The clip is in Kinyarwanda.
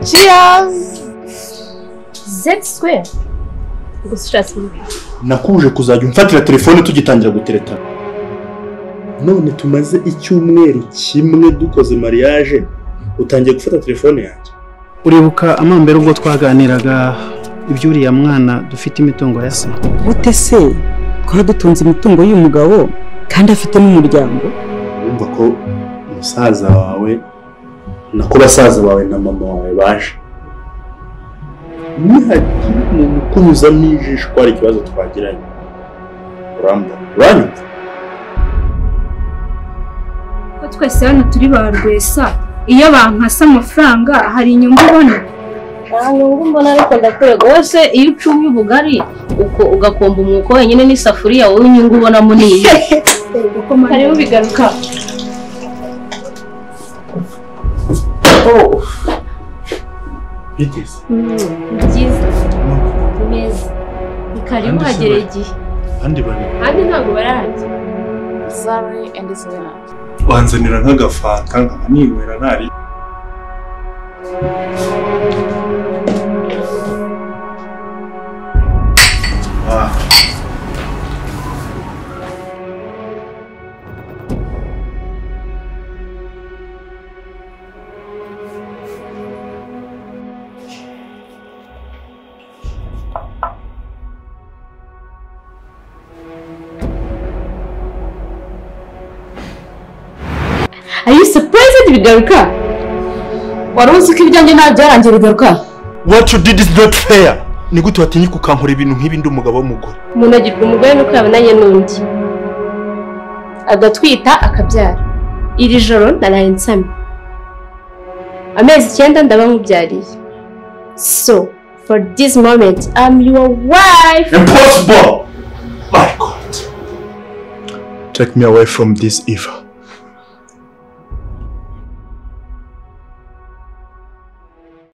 Biraz Z square. Gusa simbi. nakuje kuzajya umfatira telefone tugitangira guteretana none tumaze icyumweru kimwe dukoze mariage utangiye gufata telefone yanjye uribuka amambere ubwo twaganiraga iby'uriya mwana dufite imitungo ya se gute se twaba dutunze imitungo y'umugabo kandi afite n'umuryango urumva ko musaza wawe nako basaza bawe na mama wawe baje nihagira umuntu ukunyuzamo ijisho ko hari ikibazo twagiranye urambona uranyumva Ko twese hano turi ba rwesa iyo bankasa amafaranga hari inyungu ubona nta nyungu mbona ariko ndakurega wese iyo ucumye ubugari uko ugakomba umwuko wenyine n'isafuriya wowe inyungu ubonamo ni iyi hariho bigaruka biteze ni byiza ni meza ni karibu Kandi si hagere bari. igihe kandi bane kandi ntabwo bararangiza Zari and Zena. wanzanira nk'agafanta nkaba ninywera ntari Ah. are you surprised bigaruka wari uzi ko ibyanjye nta byarangiye bigaruka what you did is not fair ni gute watinyuka ukankora ibintu nk'ibi ndi umugabo w'umugore umuntu agirwa umugore nuko yabonanye n'undi agatwita akabyara iri joro naraye nsamye amezi icyenda ndaba nkubyariye so for this moment I'm your wife impossible my god take me away from this eva